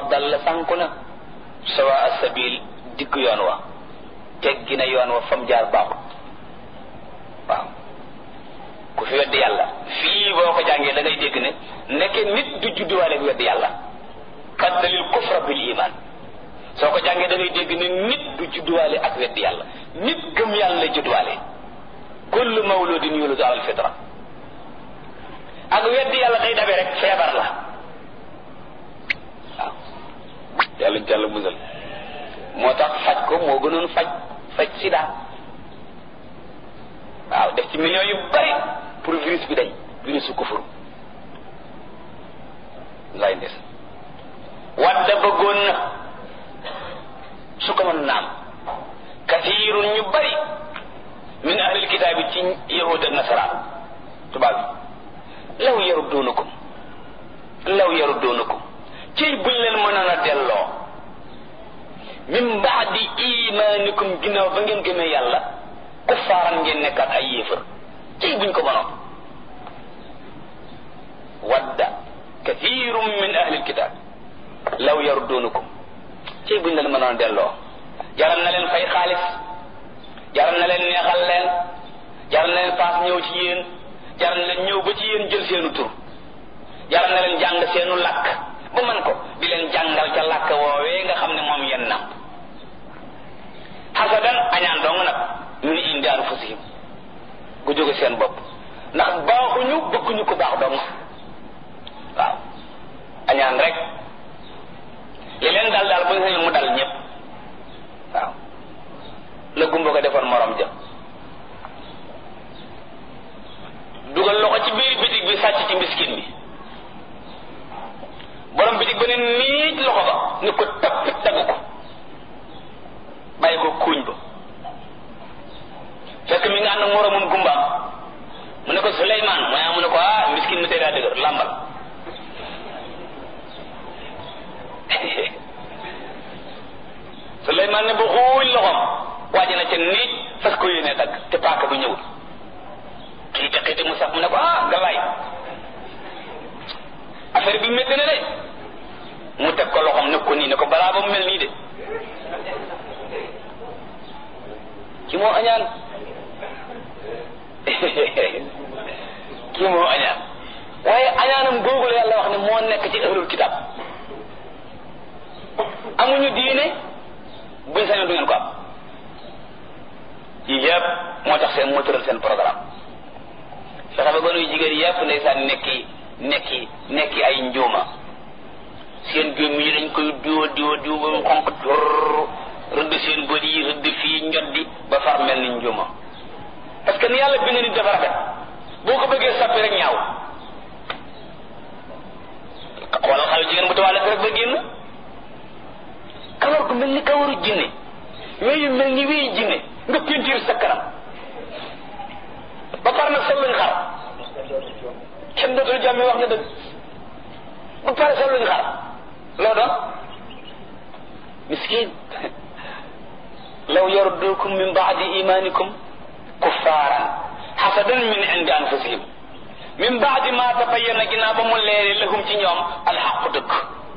qad dalla sànku na sawa asabil digg yoon wa teggi na yoon wa fam jaar baaxut waaw ku fi weddi yàlla fii boo ko jàngee da ngay dégg ne nekke nit du judduwaale ak weddi yàlla kaddalil kufra bil iman soo ko jàngee da ngay dégg ne nit du judduwaale ak weddi yàlla nit gëm yàlla la judduwaale kullu mawludin yuladu ala alfitra ak weddi yàlla day dabe rek feebar la waaw yàlla jàll musal moo tax faj ko moo gënoon faj faj sida waaw def ci millions yu bari pour virus bi dañ virus su kufur lay ndes wadda bëggoon na su ko mën naam kathirun ñu bari min ahlil kitaab yi ci yahud ak nasaraan tubaab yi law yarudduunakum law yarudduunakum ciy buñ leen mënoon a delloo min baadi imaanikum ginnaaw ba ngeen gëmee yàlla kuffaaran ngeen nekkaat ay yéefar ciy buñ ko mënoon wadda kathirum min ahli alkitab law yarudduunakum ciy buñ leen mënoon a delloo jaral na leen fay xaalis jaral na leen neexal leen jaral na leen paas ñëw ci yéen jaral na leen ñëw ba ci yéen jël seenu tur jaral na leen jàng seenu làkk ba man ko di leen jàngal ca làkk woowee nga xam ne moom yenn nam xasadan añaan dong nag min indi anfusihim gu jóge seen bopp ndax baaxuñu bëgguñu ko baax dong waaw añaan rek li leen dal daal bu ñu sañoon mu dal ñëpp waaw la gumba ko defoon morom ja dugal loxo ci biir bitig bi sàcc ci miskin bi borom bitig ba ne niij loxo ba ni ko tappit dagg ko bàyyi ko kuuñ ba fekk mi nga ànd ak moromum gumbaam mu ne ko Suleymaan mu ne mu ne ko ah miskin mi tey daa dëgër làmbal Suleymaan ne ba xuuñ loxoom waaji na ca niij fas ko yéene dagg te paaka bi ñëwul xiite xiite mu sax mu ne ko ah galaay affaire bi métti na de mu teg ko loxoom ne ko nii ne ko balaa ba mu mel nii de ki moo añaan ki moo añaan waaye añaanam googu la yàlla wax ne moo nekk ci ahlul kitab amuñu diine buñ sañoon du ngeen ko am yii yëpp moo tax seen moo tëral seen programme fexe ba gënuy jigéen yëpp ndeysaan nekki nekki nekki ay njuuma seen gémmi yi dañ koy diwa diwa diwa ba mu xonq tur rëdd seen bët yi rëdd fii njoddi ba far mel ni njuuma parce que ni yàlla bind nit dafa rafet boo ko bëggee sappi rek ñaaw xoolal xale jigéen bu tawaale rek ba génn kawar gu mel ni kawaru jinne weeyu mel ni weeyu jinne nga pentiir sa kanam ba pare nag sol luñ xar kenn dootul jàmme wax nga dëgg ba pare sol luñ xar loo doon miskin law yardukum min baadi imanikum kuffaaran xasadan min indi anfusihim min baadi ma tabayyana ginnaaw ba mu leere lahum ci ñoom alxaqu dëgg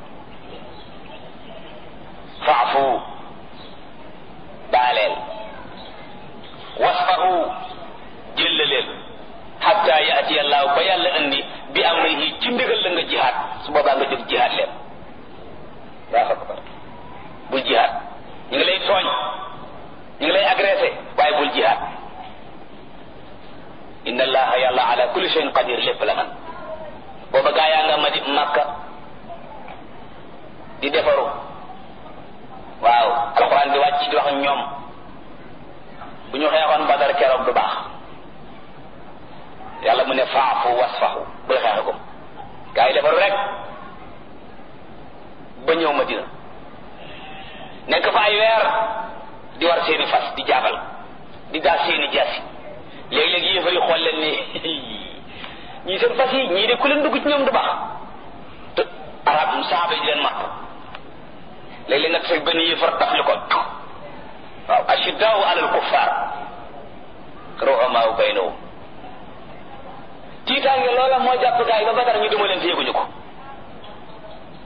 faafu baaleel wasfahu jëllaleel xatta yaati allahu ba yàlla andi bi amrihi ci ndigal la nga jihaad su boobaa nga jóg jihaad leen yaa akbar bul jihaad ñu ngi lay tooñ ñu ngi lay agressé waaye bul jihaad inna allaha yàlla ala kulli shay'in qadir lépp la man booba gaa yaa nga ma di makka di defaru waaw alxuraan di wàcc di wax ak ñoom bu ñu xeexoon badar keroog du baax yàlla mu ne faafu wasfahu bul xeexe ko gaa yi defaru rek ba ñëw madina nekk fa ay weer di war seeni fas di jaabal di daal seeni jaasi léeg-léeg yéefar yi xool leen ni ñii seen fas yi ñii de ku leen dugg ci ñoom du baax te arab saaba yi di leen matt léeg-léeg nga teg benn yéefar taf li ko waaw ashiddaau alal kuffar ruhamaau baynahum tiitaange loola moo jàpp gaa yi ba badar ñu duma leen te yëguñu ko